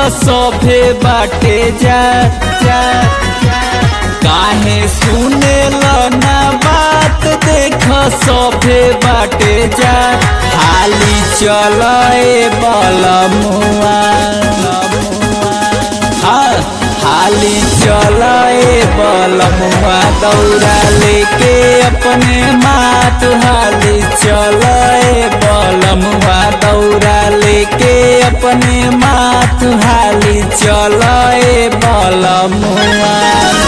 सभे बाटे जा जा काहे सुने ना बात देख सभे बाटे जा हाली चल बलमुआ हाँ हाली चल बलमुआ दौड़ा लेके अपने मात हाली चल बलमुआ दौड़ा लेके अपने मात हाली चल बलमुआ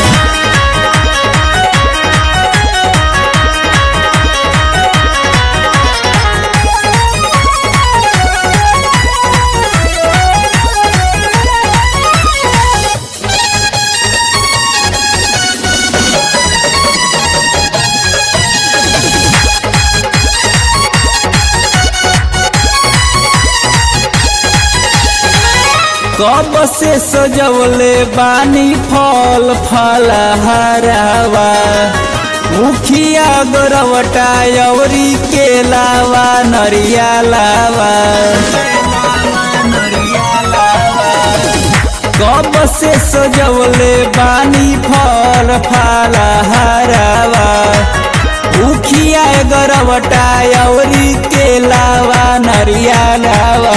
कब से सजवले बानी फल फलहारावा मुखिया गोरवटा अवरी के लावा नरिया लावा कब से सजवले बानी फल फलहारावा मुखिया गोरवटा अवरी के लावा नरिया लावा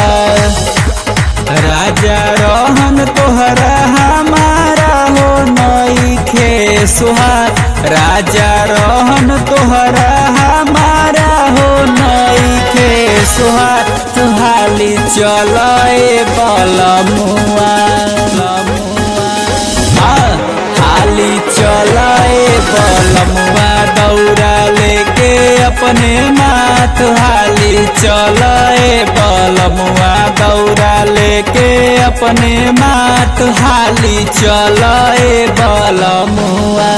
राजा रहन तोहरा हमारा हो नई खे सुहाग राजा रहन तोहरा हमारा हो नई खे सुहाग तुहाली चल बलमुआ हाँ, हाली चल बलमुआ दौड़ा लेके अपने मात हाली चल बलमुआ दौड़ा लेके अपने मात हाली चल बलमुआ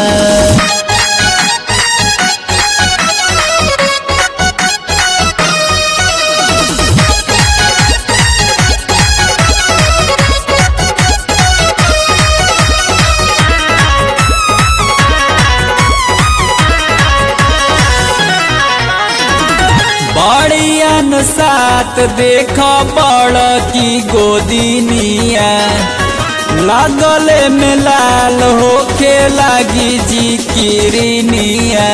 बड़ियन साथ देख बड़ की गोदिनिया लागल में लाल होके लागी जी किरनिया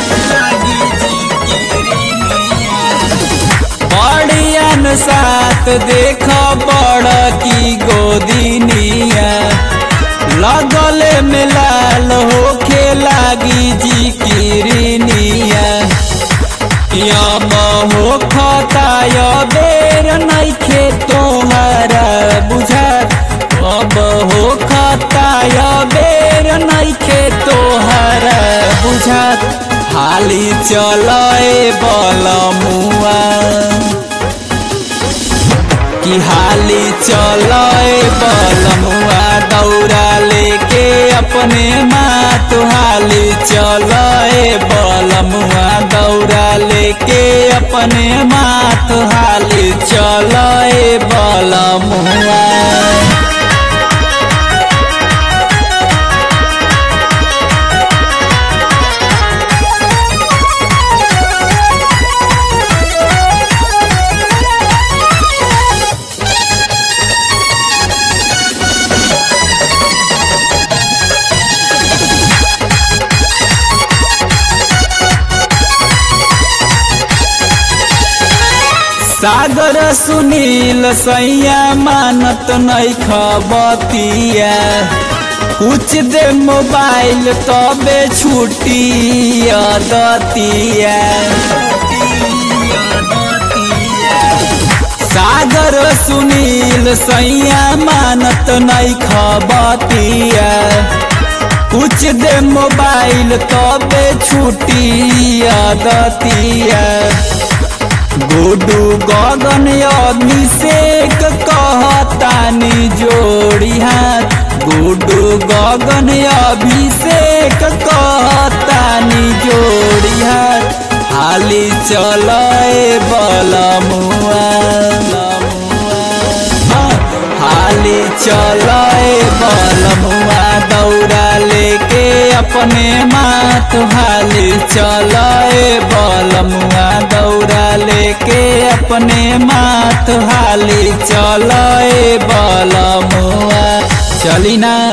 बड़ियन साथ देख बड़ की गोदिनिया लगल में लाल होके लागी जी किरनिया यम हो खताय बेर नैखे तोहरा बुझात अब हो खताय बेर नैखे तोहरा बुझात हाली चल बलमुआ कि हाली चल बलमुआ दौड़ा लेके अपने मात हाली चल बलमुआ दौड़ा लेके अपने मात हाली चल बलमुआ सागर सुनील सैया मानत नहीं खबतिया कुछ दे मोबाइल तबे छुट्टी दतिया सागर सुनील सैया मानत नहीं खबतिया कुछ दे मोबाइल तबे छुट्टी दतिया गुडू गगन अभिषेक कहतानी जोड़ी हाथ गुडू गगन अभिषेक कहतानी जोड़ी हाथ हाली चल बलमुआ हाली चल बलमुआ दौड़ा लेके अपने मात हाली चल बलमुआ दौड़ा लेके अपने मात हाली चल बलमुआ चली ना